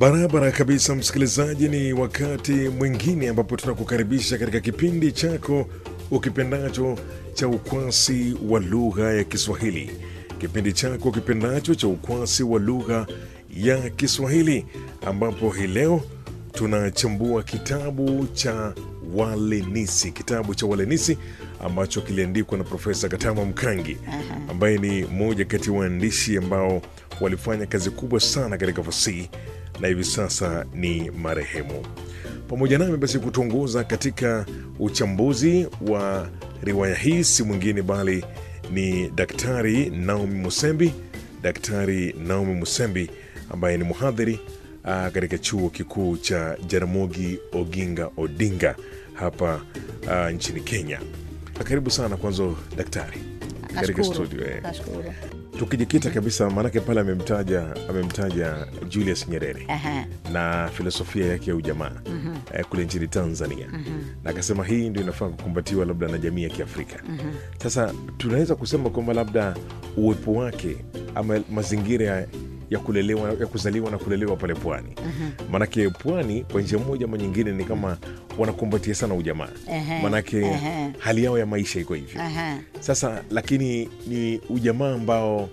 Barabara kabisa, msikilizaji, ni wakati mwingine ambapo tunakukaribisha katika kipindi chako ukipendacho cha ukwasi wa lugha ya Kiswahili, kipindi chako ukipendacho cha ukwasi wa lugha ya Kiswahili, ambapo hii leo tunachambua kitabu cha Walenisi, kitabu cha Walenisi ambacho kiliandikwa na Profesa Katama Mkangi ambaye ni mmoja kati ya waandishi ambao walifanya kazi kubwa sana katika fasihi na hivi sasa ni marehemu. Pamoja nami basi kutuongoza katika uchambuzi wa riwaya hii si mwingine bali ni Daktari Naomi Musembi, Daktari Naomi Musembi ambaye ni mhadhiri ah, katika chuo kikuu cha Jaramogi Oginga Odinga hapa ah, nchini Kenya. Karibu sana kwanza daktari katika Nashukuru. studio eh. Nashukuru. Tukijikita kabisa, maanake pale amemtaja amemtaja Julius Nyerere Ehe. na filosofia yake ya ujamaa eh, kule nchini Tanzania na akasema hii ndio inafaa kukumbatiwa labda na jamii ya Kiafrika. Sasa tunaweza kusema kwamba labda uwepo wake ama mazingira ya- ya kulelewa ya kuzaliwa na kulelewa pale pwani, maanake pwani kwa njia moja ama nyingine ni kama wanakumbatia sana ujamaa, Ehe. maanake Ehe. hali yao ya maisha iko hivyo. Ehe. Sasa lakini ni ujamaa ambao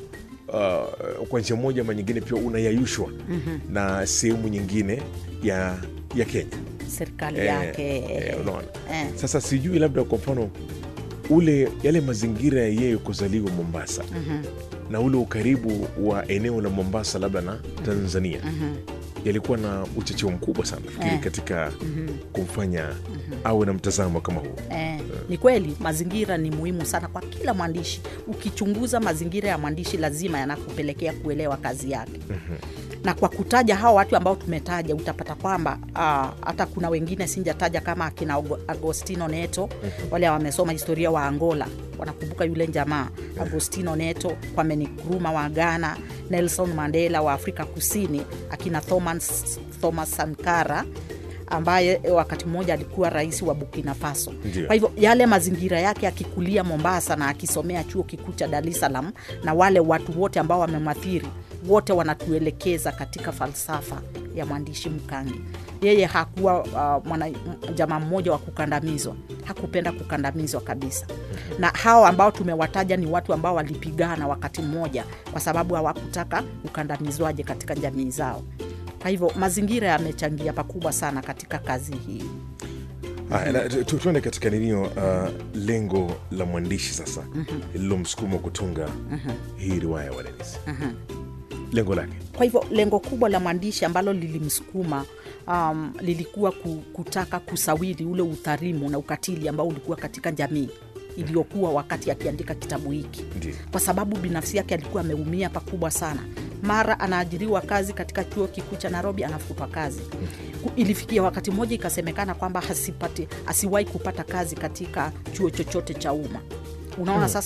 uh, kwa njia moja ama nyingine pia unayayushwa na sehemu nyingine ya ya Kenya serikali Eh, yake eh, unaona. eh. Sasa sijui labda kwa mfano ule yale mazingira ya yeye kuzaliwa Mombasa na ule ukaribu wa eneo la Mombasa labda na Tanzania yalikuwa na uchocheo mkubwa sana nafikiri Eh. katika kumfanya awe na mtazamo kama huo. Eh, ni kweli mazingira ni muhimu sana kwa kila mwandishi. Ukichunguza mazingira ya mwandishi, lazima yanakupelekea kuelewa kazi yake. Na kwa kutaja hao watu ambao tumetaja, utapata kwamba ah, hata kuna wengine sinjataja kama akina Ago- Agostino Neto, wale wamesoma historia wa Angola wanakumbuka yule jamaa Agostino Neto, Kwame Nkrumah wa Ghana, Nelson Mandela wa Afrika Kusini, akina Thomas, Thomas Sankara ambaye wakati mmoja alikuwa rais wa Burkina Faso. Ndio. Kwa hivyo yale mazingira yake akikulia Mombasa na akisomea chuo kikuu cha Dar es Salaam, na wale watu wote ambao wamemathiri wote wanatuelekeza katika falsafa ya mwandishi Mkangi. Yeye hakuwa uh, mwana m- jamaa mmoja wa kukandamizwa, hakupenda kukandamizwa kabisa. Na hao ambao tumewataja ni watu ambao walipigana wakati mmoja, kwa sababu hawakutaka ukandamizwaje katika jamii zao. Kwa hivyo mazingira yamechangia pakubwa sana katika kazi hii. Haya, na tu- tu- tuende katika ninio uh, lengo la mwandishi sasa lililomsukuma kutunga hii riwaya ya Walenisi, lengo lake Kwa hivyo lengo kubwa la mwandishi ambalo lilimsukuma um, lilikuwa ku- kutaka kusawiri ule udhalimu na ukatili ambao ulikuwa katika jamii iliyokuwa wakati akiandika kitabu hiki, ndio kwa sababu binafsi yake alikuwa ameumia pakubwa sana. Mara anaajiriwa kazi katika chuo kikuu cha Nairobi, anafutwa kazi. Ku- Ilifikia wakati mmoja ikasemekana kwamba hasipati asiwahi kupata kazi katika chuo chochote cha umma. Unaona sasa